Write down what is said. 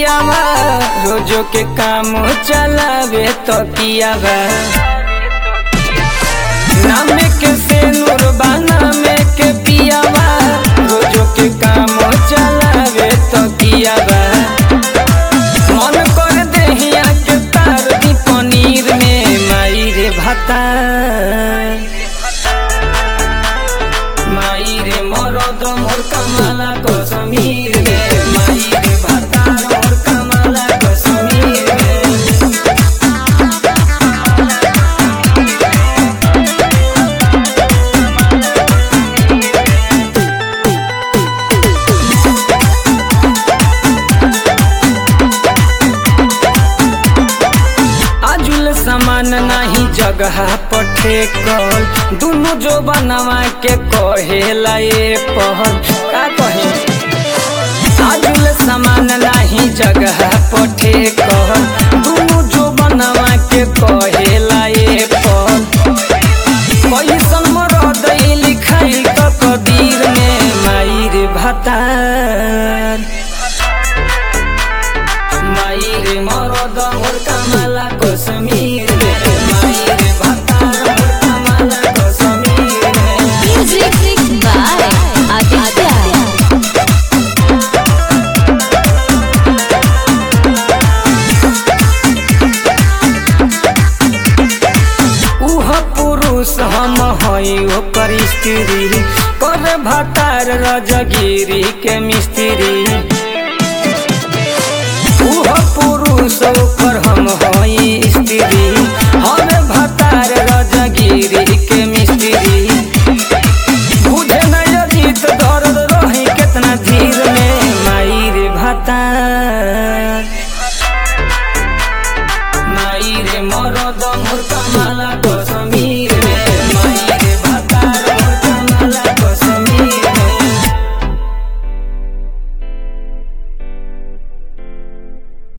पियावा रोजो के काम चलावे तो पियावा नामे के से नूरबा नामे के पियावा रोजो के काम चलावे तो पियावा मन कर देहिया के तार दी पनीर में माई रे भाता माई रे मरद मोर कमाला कसमीर रे माई रे भाता मोर कमाला कसमीर रे आजुल सामान नाही जगह पठे कल दुनु जो बनवा के कहेला ये पहल का कहे आजुल सामान नाही जगह पठे कल दुनु जो बनवा के कहेला ये पहल कैसन मरद लिखाई क कदीर में माई रे भतार माई रे मरद मोर कमाला कसमीर रे माई रे भतार मोर कमाला कसमीर रे Music by Aditya. उह पुरुष हम हई ओकर स्त्री कर भतार रजगिरी के मिस्त्री उह पुरुष ओकर